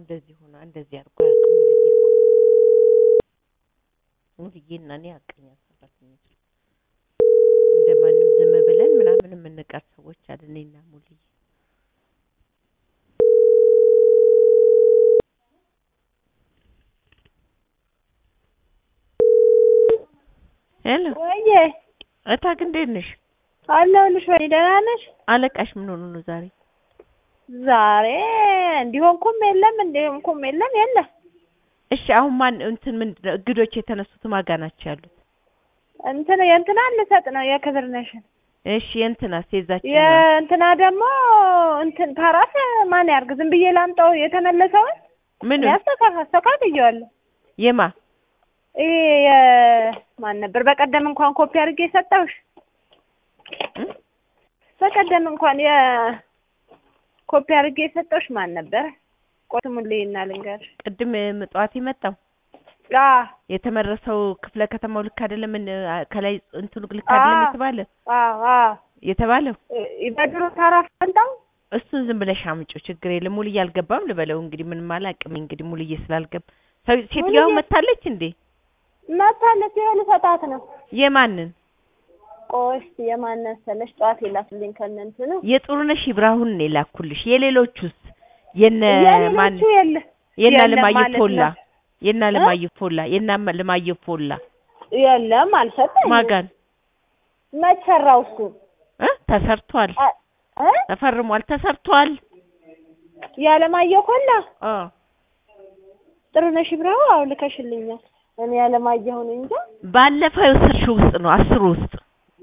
እንደዚህ ሆና እንደዚህ አድርጎ አያውቅም ሙሉዬ እኮ ሙሉዬ እና እኔ ሀቀኛ ሰራተኞች እንደማንም ዝም ብለን ምናምን የምንቀር ሰዎች አለ እኔና ሙሉዬ ሄሎ ወይዬ እታግ እንዴት ነሽ? አለሁልሽ። ወይ ደህና ነሽ? አለቃሽ ምን ሆኖ ነው ዛሬ? ዛሬ እንዲሆንኩም የለም እንዲሆንኩም የለም የለም። እሺ አሁን ማን እንትን ምንድን ነው እግዶች የተነሱት ማጋ ናቸው ያሉት? እንትን የእንትና ልሰጥ ነው የክብር ነሽን እሺ የእንትናስ የዛችን የእንትና ደግሞ እንትን ፓራስ ማን ያርግ? ዝም ብዬ ላምጣው የተመለሰውን ምን ያስተካክ አስተካክየዋለሁ። የማ ይሄ የማን ነበር? በቀደም እንኳን ኮፒ አድርጌ የሰጠሁሽ እ? በቀደም እንኳን የኮፒ አድርጌ የሰጠሁሽ ማን ነበር? ቆይ ስሙን ልይና ልንገርሽ። ቅድም ምጽዋት የመጣው አ የተመረሰው ክፍለ ከተማው ልክ አይደለም እን- ከላይ እንትኑ ልክ አይደለም አዎ። የተባለ አ አ የተባለው በድሮ ታራፍ ፈንታው እሱን ዝም ብለሽ አምጪው ችግር የለም ሙልዬ አልገባም ልበለው እንግዲህ ምንም አላውቅም እንግዲህ ሙልዬ ስላልገባ ሰው ሴትዮዋ ሙሉዬ- መታለች እንዴ መታለች ይሄ ልሰጣት ነው። የማንን ቆይ እስኪ የማን መሰለሽ ጠዋት የላክልኝ ከእነ እንትኑ የጥሩነሽ ይብራሁን ነው የላኩልሽ የሌሎቹስ የነ ማን የሌሎቹ የለ የና የለም ልማየ ማለት ፎላ ነው። የና እ? ልማየ ፎላ የና ልማየ ፎላ የለም አልሰጠኝም። ማጋን መች ሰራው እሱ እ ተሰርቷል አ- እ ተፈርሟል ተሰርቷል ያለማየሁ ኮላ አ ጥሩነሽ ብራው አው ልከሽልኛል። እኔ ያለማየሁን እንጃ ባለፈው የወሰድሽው ውስጥ ነው አስሩ ውስጥ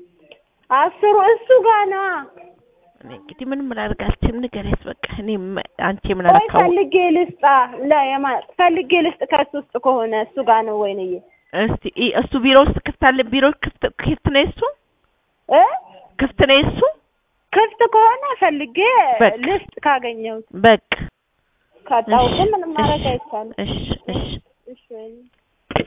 አስሩ እሱ ጋር ነዋ። እኔ እንግዲህ ምንም ላደርግ አልችልም ንገሪያት በቃ እኔ ም- አንቺ ምን ቆይ አረካው ፈልጌ ልስጣ ለየማ ፈልጌ ልስጥ ከሱ ውስጥ ከሆነ እሱ ጋር ነው ወይንዬ እስቲ ኢ- እሱ ቢሮ ውስጥ ክፍት አለ ቢሮ ክፍት ክፍት ነው እሱ እ ክፍት ነው እሱ ክፍት ከሆነ ፈልጌ በቃ። ልስጥ ካገኘሁት በቃ ካጣሁት እሺ፣ ምንም ማድረግ እሺ፣ አይቻልም። እሺ እሺ እሺ ወይኔ